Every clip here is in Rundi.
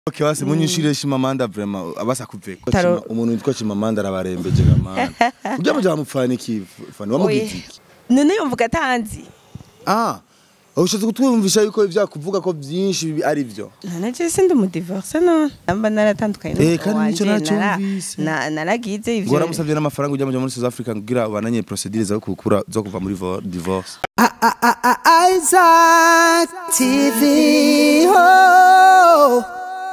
Okay, basi munyishire Chimamanda vraiment abasa kuveka. Taro- Chima- Umuntu witwa Chimamanda arabarembeje gamana. Ujya muja mupfana iki fani wamugize iki? none yumvuga atanzi Ah. Ushatse kutwumvisha yuko ivyakuvuga ko vyinshi bibi ari vyo. none je sindi umudivorce none namba naratandukanye Eh, n'umugabo kandi nico wanje, nara- nacyumvise. na- naragize ivyo Ngora musavye n'amafaranga ujya muja muri South Africa kugira bananye procedure zo kukura zo kuva muri vo- divorce. Isaac TV. Oh.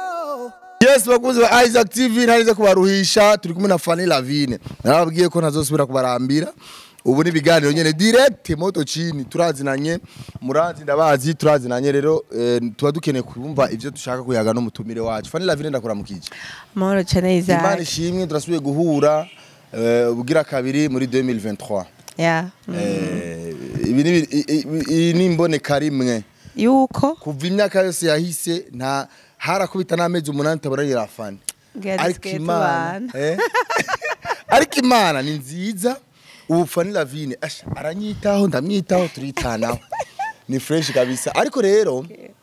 Yes, bakunzi ba Isaac TV ntarize kubaruhisha turi kumwe na Fanny Lavine. Narababwiye ko ntazosubira kubarambira. Ubu ni ibiganiro nyene direct moto chini turazinanye murazi ndabazi turazinanye rero eh, tuba dukeneye kumva ivyo dushaka kuyaga no mutumire wacu. Fanny Lavine ndakuramukije. amahoro cane Imana Isaac ishimwe turasubiye guhura eh, ubugira kabiri muri 2023. ya Eh, ibi ni i- i- iyi ni imboneka rimwe. yuko kuva imyaka yose yahise nta harakubita n'amezi umunani tabonanira fani Bwari ariko dusigaye imana tubana. eh? ariko imana ni nziza ubu fani lavine asha aranyitaho ndamwitaho turitanaho ni fresh kabisa ariko rero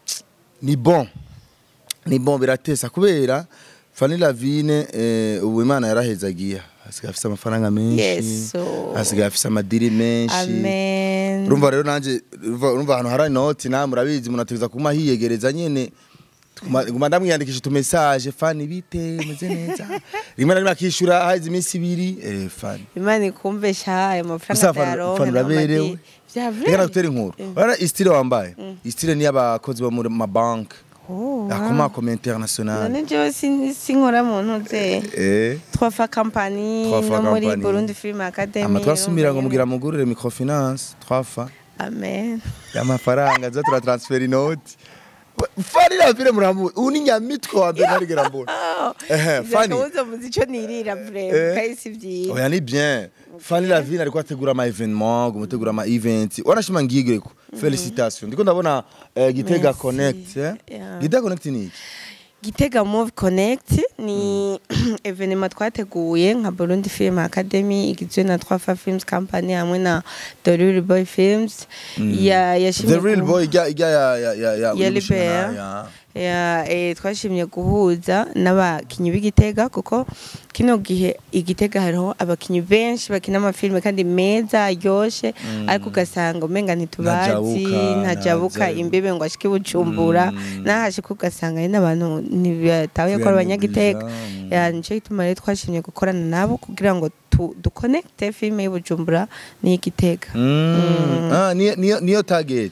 ni bon ni bon biratesa kubera fani lavine eh, ubu imana yarahezagiye asigaye afise amafaranga menshi Yesu. asigaye afise amadiri menshi amen urumva rero nanje urumva urumva ahantu hari inoti nawe murabizi umuntu ategereza kuma hiyegereza nyene Tuguma- nguma ndamwiyandikisha utumesaje fani bite umeze neza rimwe na rimwe akishura haheze iminsi ibiri eh, fani imana ikumve sha ayo mafaranga gusa fani ndayaronke fani uraberewe vya reka vrai nagutera inkuru urabona istile wambaye istile ni y'abakozi bo muri mabanki Oh, akomakoma international none jewe sin- sinkora mu ntuze eh twafa kampani Trois fois no muri compagnie. burundi film academy ama twasumira ngo urumva mugira nyene. mugurire microfinance twafa amen y'amafaranga zo turatransfera inoti fani ravire muramu ubu ni nyamitwe wa mbere ntarigera mbona Ehe, Fanny. akabuza muzi ico nirira Eh. vrema kahise vyiza oya ni bien fani lavine ariko ategura ama evenement gutegura ama event wanashima ngigireko felicitation ndiko ndabona eh, gitega Merci. connect eh? Yeah. gitega connect ni iki gitega move connect ni evenema twateguye nka burundi film academy igizwe na twafa films company hamwe na the real boy films ya yashimye the real ku- boy ijya ijya ya ya ya ya Ya umushinga Libert. ya- ya eh, twashimye guhuza n'abakinyi b'igitega kuko kino gihe igitega hariho abakinyi benshi bakina amafilme kandi meza aryoshe ariko ugasanga umenga ntitubazi Ntajabuka, ntajabuka ntaza- imbibe ngo ashike bujumbura nahashika ugasanga ari n'abantu ntibatahuye ko ari abanyagitega Mm. ya nico gituma rero twashimye gukorana nabo kugira ngo tu- duconnecte filme y'ubujumbura n'iy'igitega Mm. Ah, niyo- niyo niyo target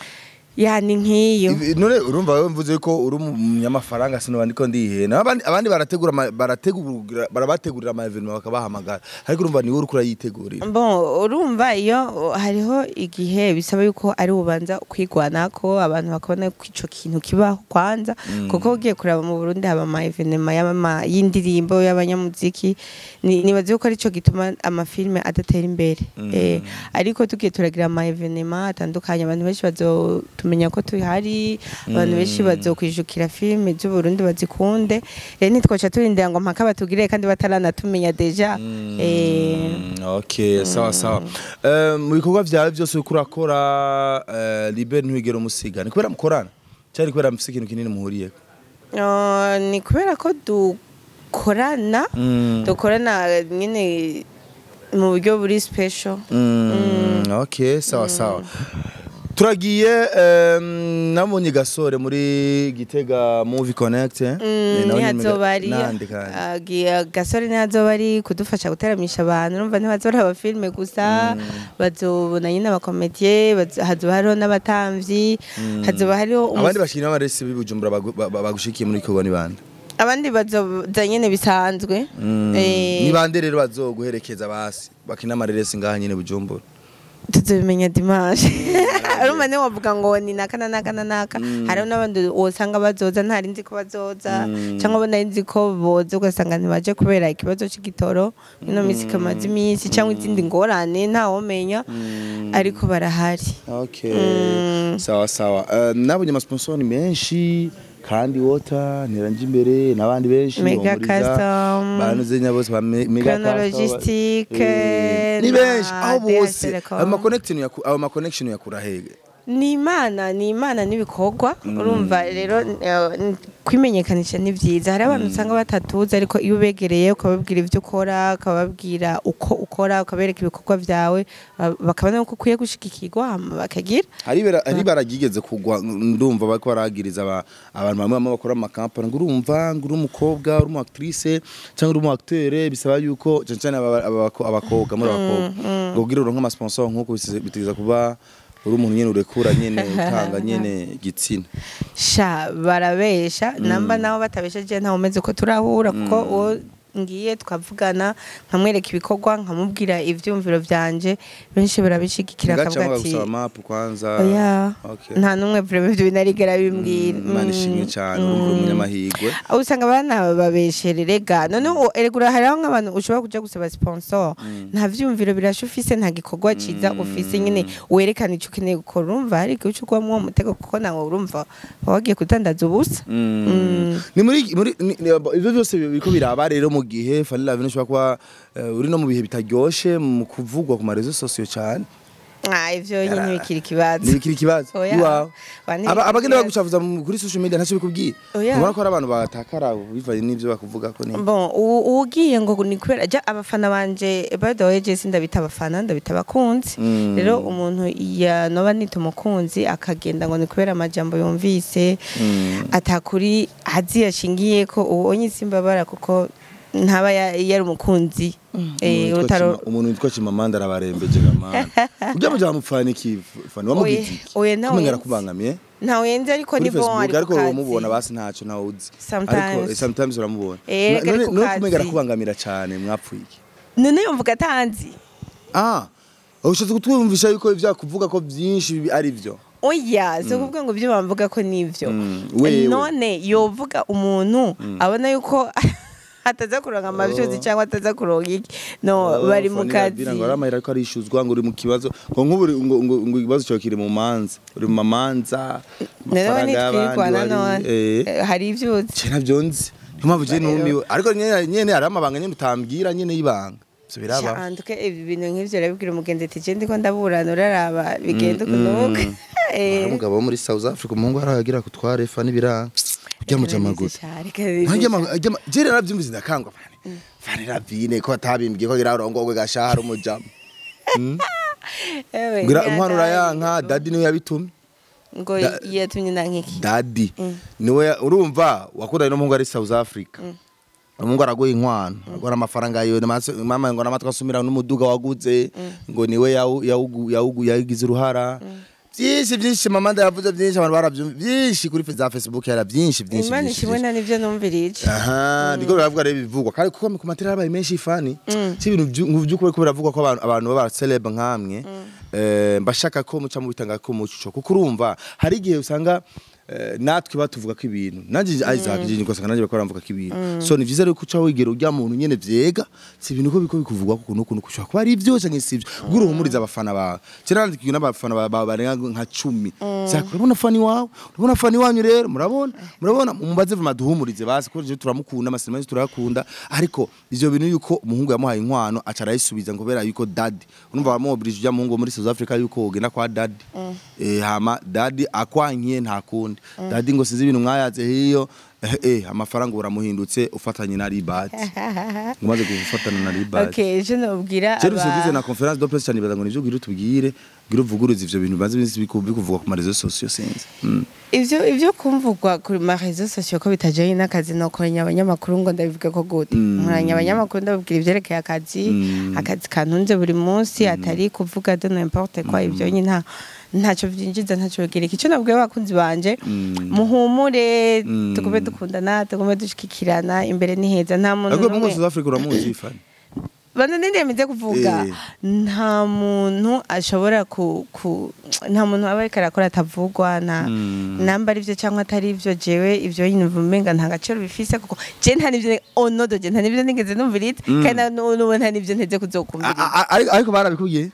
ya ni nk'iyo Ibi- none urumva wewe mvuze ko uri umunyamafaranga sino ndiko ndihena abandi abandi barategura ama- barategura barabategurira ama evenement bakabahamagara ariko urumva niwe uri kurayitegurira Bon, urumva iyo hariho igihe bisaba yuko ari ubanza kwigwanako abantu bakabona ko ico kintu kibaho kwanza kuko ugiye kuraba mu Burundi haba ama evenema y'ama y'indirimbo y'abanyamuziki ni- nibaza yuko arico gituma amafilme adatera imbere eh, ariko tugiye turagira ama evenema atandukanye abantu benshi bazotumenya ko tuhari abantu benshi bazokwijukira filme z'Uburundi bazikunde rero ntitwoca turindira ngo mpaka batugirire kandi bataranatumenya deja eh, Mm, okay sawa sawa Eh, mu bikorwa vyawe byose uriko urakora eh, libe ntiwigera umusiga ni kubera mukorana cyari kubera mufise ikintu kinini muhuriye Uh, ni kubera ko dukorana dukorana nyine mu buryo buri special okay sawa sawa turagiye em, nabonye gasore muri gitega movie connect eh? Eh, nawe nyene ntihazoba ari nande kandi uh, gi- gasore ntihazoba ari kudufasha guteramisha abantu urumva ntibazora abafilme gusa bazobona nyine abakomediye bazo- hazoba hariho n'abatamvyi hazoba hariho umus- abandi bashyira amaresi b'ibujumbura bagu- ba- ba- bagushikiye muri kigo ni bande abandi bazoza nyine bisanzwe Eh, ni bande rero bazoguherekeza basi bakina amareresi ngaha nyine bujumbura tuzobimenya dimanche urumva niwe wavuga ngo ni naka na naka na naka hariho n'abandi wosanga bazoza ntari nzi ko bazoza cyangwa bo nari nzi ko boza ugasanga ntibaje kubera ikibazo c'igitoro ino minsi kamaze iminsi cyangwa izindi ngorane ntawomenya ariko barahari okay Mm. sawa sawa Eh, nabonye amasponsor ni menshi kandi wota ntiranje imbere n'abandi benshi Mega Humuriza, Custom, banuze nyabose ba Me- Mega Chrono Custom, Logistic, eh, ni na benshi aho DS bose Telecom. ayo ma connection yaku- ayo ma connection yakura hege ni imana ni imana n'ibikorwa urumva rero eh, n- kwimenyekanisha ni byiza hari abantu usanga batatuzi ariko iyo ubegereye ukababwira ibyo ukora ukababwira uko ukora ukabereka ibikorwa byawe ba- bakabona ko ukwiye gushigikirwa hama bakagira hari bara- hari baragigeze kugwa ndumva bariko baragiriza aba- abantu bamwe bamwe bakora amakampani ngo urumva ngo uri umukobwa uri umu actrice cyangwa uri umu acteur bisaba yuko cyane cyane aba- aba- abakobwa muri abakobwa ngo kugira uronke ama sponsor nkuko bise- bitegeza kuba uri umuntu nyene urekura nyene utanga nyene igitsina sha barabesha namba nabo batabesheje ntawe umeze ko turahura kuko uwo ngiye twavugana nkamwereka ibikorwa nkamubwira ivyumviro vyanje benshi barabishigikira ngaca akavuga ati gusaba map kwanza oya Okay. nta n'umwe vraiment ibyo binarigera bimbwira Imana ishimwe cyane urumva uri umunyamahirwe aho usanga abana babeshererega noneho eregura hariho nk'abantu ushobora kuja gusaba sponsor nta vyumviro birasha ufise nta gikorwa ciza ufise nyine werekana ico ukeneye gukora urumva hari igihe ucugwamwo uwo mutego kuko nawe urumva waba wagiye kudandaza ubusa Mm. ni muri muri ni- ni- ibyo byose biriko biraba rero mu gihe Fanny Lavine ushobora kuba eh, uri no mu bihe bitaryoshe mu kuvugwa ku marezo sosiyo cyane Ah, ivyo nyine bikiri ikibazo ntibikiri ikibazo Oya. iwawe Ba, ni- Aba- abagenda ikibazo. bagucavuza mu- kuri social media ntacyo bikubwiye Oya. ubona ko hari abantu batakara bivanye n'ibyo bakuvuga ko ni bon ubu- uwugiye ngo ni kubera ja abafana banje by the way je sindabita abafana ndabita abakunzi Mm. rero umuntu yanoba nita umukunzi akagenda ngo ni kubera amajambo yumvise Mm. atakuri azi yashingiye ko uwo simbabara kuko ntaba ya- yari umukunzi eh, Umuntu witwa utaro Chima- umuntu witwa Chimamanda arabarembeje gamana ujya mu jambo mfana iki fani wamugize Oye- iki oye, ntawe kumenya nzi. arakubangamiye ntawe yenze ariko kuri ni bon Facebook ari ariko ku kazi. uramubona basi ntacyo ntawe uzi Sometimes. ariko eh, sometimes uramubona Eh, Na- ari none ku none kazi. kumenya arakubangamira cyane mwapfuye iki none yumvuga atanzi ah ushatse kutwumvisha yuko ibyakuvuga ko byinshi bi- ari byo oya si ukuvuga ngo ibyo bamvuga ko nibyo Mm, wewe. none yovuga umuntu abona yuko ataza kuronka amavyuzi cyangwa ataza kuronka iki no bari mu kazi ngo ari amahera ariko arishuzwa ngo uri mu kibazo ngo nk'ubu uri- ngo ngo ngo ikibazo cyawe kiri mu manza uri mu mamanza nawe amafaranga y'abandi nitwirwana wari- none eh. Eh, hari ivyuzi Je navyo nzi niyo mpamvu je Rero. numiwe ariko nyene nyene hari amabanga nyene utambwira nyene y'ibanga ivyo biraba canduke ibi bintu nk'ivyo urabibwira umugenzi ati je ndiko ndaburana uraraba bigenda ukunuka hari umugabo wo muri South Africa umuhungu aragira kutwara efa n'ibiranga ujya mu jamaguta jere naravyumvise ndakangwa fani fani ravine ko atabimbwiye ko gira urongogwe gashahara umujama ngira inkwano urayanka dadi niwe yabitumye ngo Da- yatumye nankiki dadi niwe ya- urumva wakundanye n'umuhungu ari South Africa umuhungu araguha inkwano agora amafaranga yiwe namase- mama ngo namatwa asumira n'umuduga waguze ngo niwe yawu- yawugu- yawugu- yagize uruhara byinshi byinshi mama ndayavuze byinshi abantu barabyumva byinshi kuri za Facebook yara byinshi byinshi imana byinshi, ishimwe byinshi. nta nivyo numvirije aha ndiko biravuga rero bivugwa kandi kuko ku matera yabaye menshi ifani si ibintu byu- mu by'ukuri ko biravugwa ko abantu abantu baba celeb nkamwe eh, mbashaka ko muca mu bitanga ko muco kuko urumva hari igihe usanga eh, natwe batuvuga ko ibintu nanjye Isaac je niko sanga nanjye bakora mvuga ko ibintu so ni vyiza rero kuca wigera ujya muntu nyene vyega si ibintu ko biko bikuvugwa kuko nuko nuko ushobora kuba ari byo canke si byo ubwo uruhumuriza abafana bawe cyera nandikiye n'abafana ba- ba- barenga nka 10 Zaka urabona fani wawe urabona fani wanyu rero murabona murabona mubaze vuma duhumurize basi ko je turamukunda amasinaje turakunda ariko ivyo bintu yuko umuhungu yamuhaye inkwano aca arayisubiza ngo kubera yuko daddy urumva bamuoblige ujya muhungu wo muri South Africa yuko ugenda kwa daddy eh hama daddy akwankiye nta kundi daddy ngo sinzi ibintu mwayaze hiyo eh, eh amafaranga uramuhindutse ufatanye na ribat umaze gufatana na ribat okay je nobwira Jeru aba- ugize na conference de presse cyane bibaza ngo nivyo gira utubwire gira uvuguruze ivyo bintu bazi bisi bikuvugwa ku marezo sociaux sinzi Mm. ivyo ivyo kumvugwa kuri ma réseaux sociaux ko bitajanye n'akazi no koranya abanyamakuru ngo ndabivuga ko gute Mm. nkoranya abanyamakuru ndababwira ivyerekeye akazi Mm. akazi kantunze buri munsi atari kuvuga de n'importe quoi ivyo nyine nta ntacyo vyinjiza ntacyo bigira icyo nabwiye abakunzi banje Mm. muhumure Mm. tugume dukundana tugume dushikikirana imbere ni heza nta muntu ariko mungu n'umwe South Africa uramuzi ifani bana nindemeze kuvuga Eh. nta muntu ashobora ku, ku nta muntu aba ariko arakora atavugwa nta Mm. namba ari byo cyangwa atari byo jewe ibyo nyine umenga nta gaciro bifise kuko je nta nivyo onodo je nta nivyo nigeze numviriza Mm. kandi n'ubu nta nivyo nteze kuzokumviriza A- a- ariko ariko barabikubwiye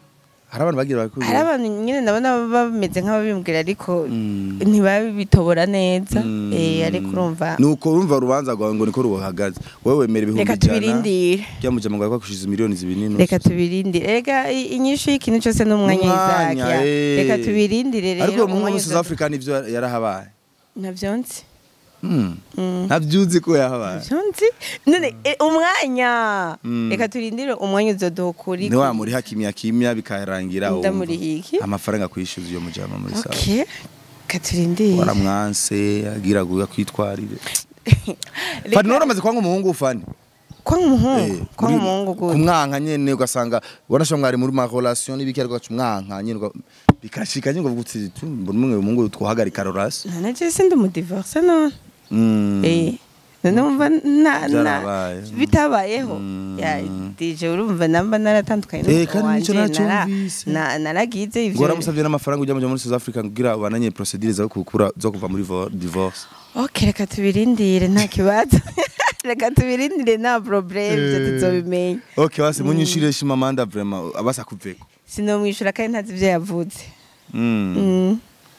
hari abantu bagira bakuru hari abantu nyine ndabona baba bameze nk'ababimbwira ariko Mm. ntibabitobora neza Mm. eh ariko urumva nuko urumva urubanza rwawe ngo niko ruhagaze wowe wemera ibihumbi reka tubirindire ryamujama ngo yakwishyuza miliyoni zibiri n'inusu reka tubirindire rega i- inyishu y'ikintu cyose n'umwanya Umwanya, y'izakya eh. reka tubirindire rero ariko mu umwanya muri South uza- Africa nivyo yarahabaye navyo nzi Mm. Mm. ntavyuzi ko yahabaye navyo nzi none eh, umwanya Mm. reka turindire umwanya uzoduha ukuri ni wa muri hakimya kimya bikarangira wumva. Ndamuriha iki? amafaranga kwishyuza iyo mujama muri sawa okay reka turindire waramwanse agira ngo yakwitwarire Reka- fani waramaze kwanga umuhungu ufani kwa umuhungu Eh, kwa uri- umuhungu gute kumwanka nyene ugasanga wanasha mwari muri ma relation n'ibiki ariko gaca umwanka nyene uga- bikashika nyene ngo gutsi mbona umwe umuhungu twohagarika relation none je sindi umudivorce none Mm. eh none umva na na Byarabaye. bitabayeho Mm. ya DJ urumva namba naratandukanye Eh, n'umugabo kandi nico wanje, nara- nacyumvise. na- naragize ivyo ngo waramusavye n'amafaranga ujya muja muri South Africa kugira bananye procedure zo kukura zo kuva muri vo- divorce okay reka tubirindire nta kibazo reka tubirindire nta problème ivyo Eh. tuzobimenya okay basi munyishire shima manda vraiment abasa kuveko sinomwishura kandi ntazi ivyo yavuze mm. Mm,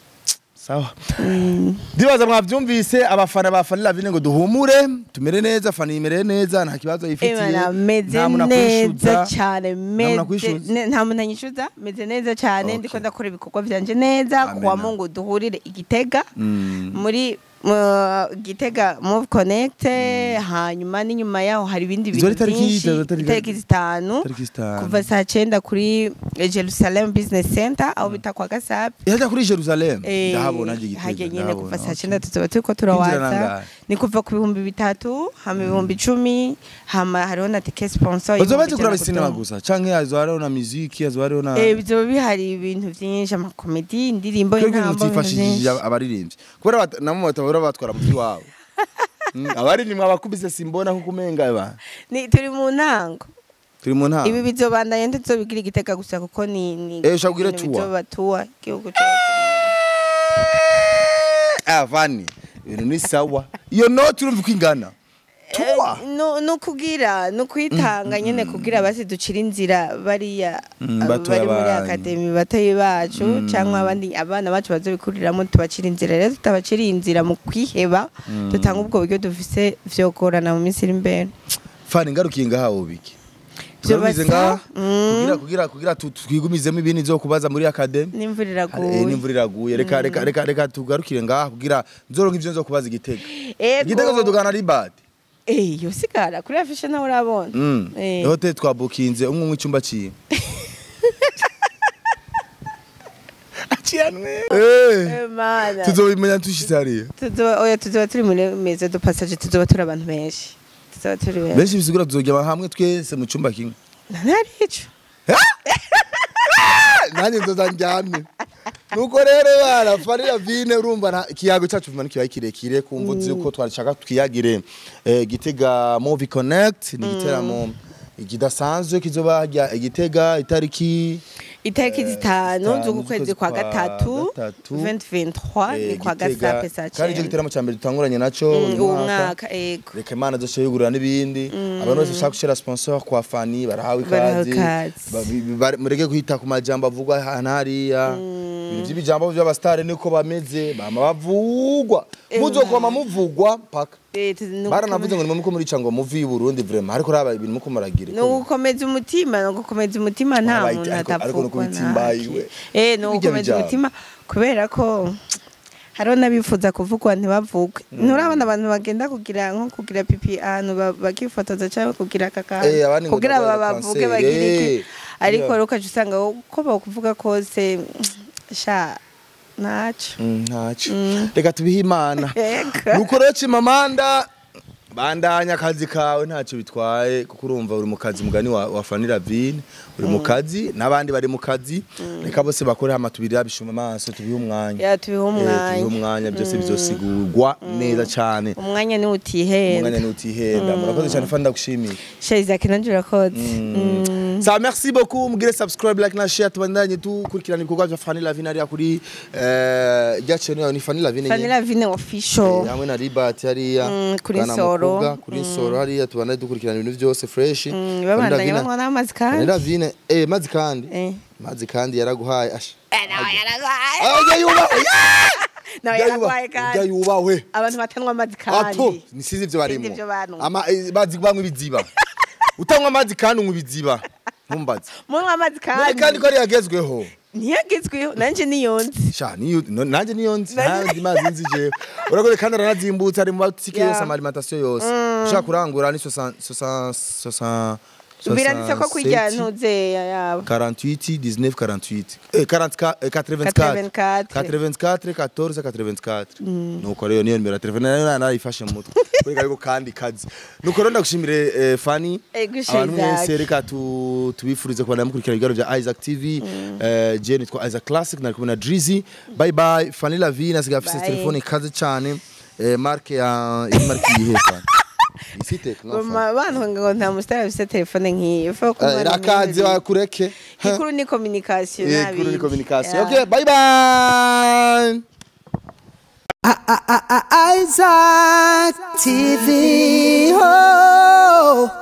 sawa mm. ndibaza mwavyumvise abafana ba Fanny Lavine ngo duhumure tumere neza Fanny imere neza nta kibazo yifitiye Emana meze nta muntu neza akwishuza. cyane muntu akwishuza? meze ne- nta muntu anyishuza meze neza cyane Okay. ndiko ndakora ibikorwa byanje neza Amen. kuwa mungu duhurire igitega Mm. muri uh, gitega move connect hanyuma n'inyuma yaho hari ibindi Izo bintu ari tariki byinshi izo tariki- itariki zitanu Tariki zitanu. kuva saa cyenda kuri Jerusalem Business Center aho bita kwa Gasabe Yaja kuri Jerusalem Eh, ndahabona haje igitego hajya nyine ndahabona, kuva saa okay. cyenda tuzoba turiko Kwinjira turawaza nangahe? ni kuva ku bihumbi bitatu hama ibihumbi icumi hama hariho na tike sponsor bazoba y'ibihumbi baje kuraba ijana sinema kudomo. gusa canke hazo hariho na muziki hazo hariho na Eh, bizoba bihari ibintu byinshi amakomedi indirimbo Twebwe intambo ibintu mutifashishije byinshi abaririmbyi kubera bat- namwe batabura batwara mutwi wabo Mm, abaririmbyi abakubise simbona nkuko umenga ba Ni- turi mu ntango turi mu ntara ibi bizobandanya ntituzobigira igitega gusa kuko ni ni Eh, ushaka kugira ibintu tour? bizoba tour igihugu cyose ah vani ibintu ni sawa iyo noti urumva uko ingana tuwa Eh, no no kugira no kwitanga nyene kugira basi ducira inzira bariya Mm, abo batoya bari muri banyu. akademi batoyi bacu cyangwa abandi abana bacu bazobikuriramo tubacira inzira rero tutabaciriye inzira mu kwiheba dutanga ubwo buryo dufise vyogorana mu minsi iri imbere fani ngarukiye ngaha ubiki Vyo tugarukize basa? ngaha Mm. kugira kugira kugira tu- twigumizemo ibindi zo kubaza muri akademi n'imvura Eh, iraguye n'imvura iraguye reka reka reka reka tugarukire ngaha kugira nzoronka ivyo nzo kubaza igitego Ego. igitego zodugana ribati eh yosigara kuri afishe nawe urabona Mm. Eh. Hotel twabukinze umwe umwe icyumba ciwe. Aciyanwe. Eh. Eh, mana Tuzobimenya tushitse hariya. tuzoba oya tuzoba turi muri meza du passage tuzoba turi abantu benshi tuzoba turi benshi Benshi bisigura tuzogera hamwe twese mu cyumba kimwe. ntari ico Nanjye nzoza njyamye. Nuko rero bana Farira Vine urumva nta- ikiyago cyacu vuma nikibaye kirekire kumva uzi ko twashaka twiyagire eh, Gitega Movie Connect ni igiteramo kidasanzwe kizoba hajya igitega itariki itariki zitanu zitanu z'uku kwezi kwa z'ukwezi kwa gatatu gatatu. 2023 ni eh, kwa Gitega. gasape saa kandi icyo cyenda giteramo cya mbere dutanguranye nacyo Mm, uyu uwo mwaka. mwaka ego reka imana zose yugurura n'ibindi abantu bose bashaka gushyira sponsor kwa fani barahawe Barahawe ikaze ikaze. Ba- bi- bi- bare- mureke kwita ku majambo avugwa ahantu hariya ibintu by'ibijambo by'abasitari niko bameze bama bavugwa muzokwama muvugwa paka Eh, tuzi- ni baranavuze ngo ugukomeza- nimwe muko murica ngo muvi i Burundi vraiment ariko raba ibintu muko muragira ni ugukomeza umutima ni ugukomeza umutima nta Wabaye- muntu ariko- ariko ni atavugwa ukubitsimbayiwe. eh ni Bijya ugukomeza bijyana. umutima kubera ko hariho n'abifuza kuvugwa ntibavugwe nturabona abantu bagenda kugira nko kugira pipi ahantu ba- bakifotoza cyangwa kugira kaka Eh, abandi ngo kugira barwaye babavuge kanseri, bagire iki eh. ariko Yeah. rero ukaca usanga uko bakuvuga kose sha ntacyo Mm, ntacyo reka tubihe imana Eka. nuko rero cimamanda bandanya akazi kawe ntacyo bitwaye kuko urumva uri mu kazi mugani wa, wa Fanny Ravine uri mu kazi n'abandi bari mu kazi reka bose bakore hama tubirira bishuma amaso tubihe umwanya ya tubihe Eh, tubihe umwanya umwanya byose bizosigurwa neza cyane umwanya niwo utihenda umwanya nutihenda murakoze cyane Fanny ndagushimiye shayizaki nanjye urakoze Mm. sa merci beaucoup mugire subscribe like na share tubandanye dukurikirana ibikorwa bya Fanny Lavine hariya kuri eh, rya channel yawe ni Fanny Lavine Fanny nyene. Lavine official Eh, hamwe na Ribat hariya Mm, kuri Bwana Nsoro. n'abakobwa kuri soro hariya tubana dukurikirana ibintu byose fresh Mm, babandanya banywa n'amazi kandi Vanilla Vine eh mazi kandi Eh. mazi kandi yaraguhaye asha Eh, nawe yaragwaye ajya yubawe nawe yaragwaye kandi ajya yubawe abantu batanywa amazi apo kandi nisize ibyo barimo Sinzi ivyo bantu. ama eh, bazi banywa ibiziba utanywa amazi kandi unywa ibiziba ntumbaze munywa amazi None kandi kandi ko ari yagezweho ntiyagezweho nanje niyonzi sha niyo no- nanje niyo nzi nandi mazi nzi jewe urakoze kandi aranazimbutse ari mu matike Yeah. yose ama alimentation yose ushaka kurangura ni 60 60 60 biranditse ko kurya 67, ntuzeya yabo 48 19 48 eh 44 eh, 84 84. 84 14 84 nuko rero niyo nimero ya telefone nayo narayifashe mu mutwe kuri ariko kandi kazi nuko rero ndagushimire eh, Fanny Eh, gushira abantu mwese Isaac. reka tu- tubifurize kubana mukurikira ibiganiro bya Isaac TV eh je nitwa Isaac Classic nari kumwe na Drizzy bye bye Fanny Lavine asigaye afite Bye. telefone ikaze cyane eh marke ya iyi marke yihe Fanny ifite no Fanny. abantu ngo nta musitari afise telefone nk'iyo Faut ko Eh, umwana irakaze umwe- wakureke ikuru ni communication Eh, nta kuri ni bindi. communication Yeah. okay bye bye Isaac TV. Oh.